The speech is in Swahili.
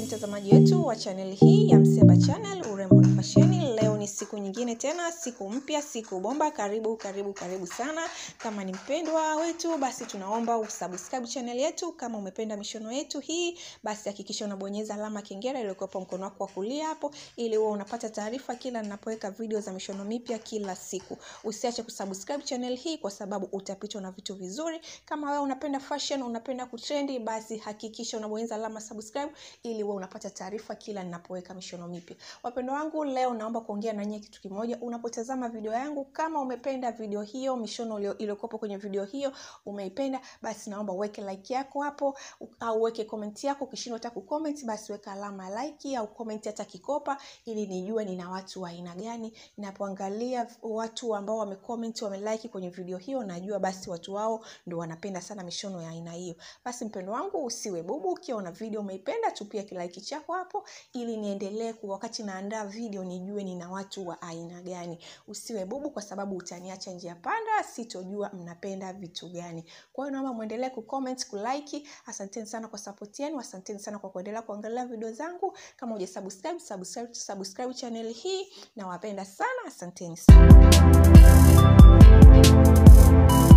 mtazamaji wetu wa channel hii ya Mseba Channel urembo na fasheni. Leo ni siku nyingine tena, siku mpya, siku bomba. Karibu karibu karibu sana. Kama ni mpendwa wetu, basi tunaomba usubscribe channel yetu. Kama umependa mishono yetu hii, basi hakikisha unabonyeza alama kengele iliyokuwa mkono wako wa kulia hapo, ili uwe unapata taarifa kila ninapoweka video za mishono mipya kila siku. Usiache kusubscribe channel hii kwa sababu utapitwa na vitu vizuri. Kama wewe unapenda fashion, unapenda kutrendi, basi hakikisha unabonyeza alama subscribe ili uwe unapata taarifa kila ninapoweka mishono mipya. Wapendwa wangu, leo naomba kuongea na nyie kitu kimoja. Unapotazama video yangu, kama umependa video hiyo, mishono iliyokuwepo kwenye video hiyo umeipenda, basi naomba uweke like yako hapo au uweke comment yako. Ukishindwa hata kucomment, basi weka alama ya like au comment hata kikopa, ili nijue nina watu wa aina gani. Ninapoangalia watu ambao wamecomment, wamelike kwenye video hiyo, najua basi watu wao ndio wanapenda sana mishono ya aina hiyo. Basi mpendo wangu, usiwe bubu. Ukiona video umeipenda, tupia kilike chako hapo, ili niendelee kwa wakati naandaa video nijue nina watu wa aina gani. Usiwe bubu, kwa sababu utaniacha njia panda, sitojua mnapenda vitu gani. Kwa hiyo naomba muendelee kucomment, kulike. Asanteni sana kwa support yenu, asanteni sana kwa kuendelea kuangalia video zangu. Kama hujasubscribe, subscribe, subscribe channel hii. Nawapenda sana, asanteni sana.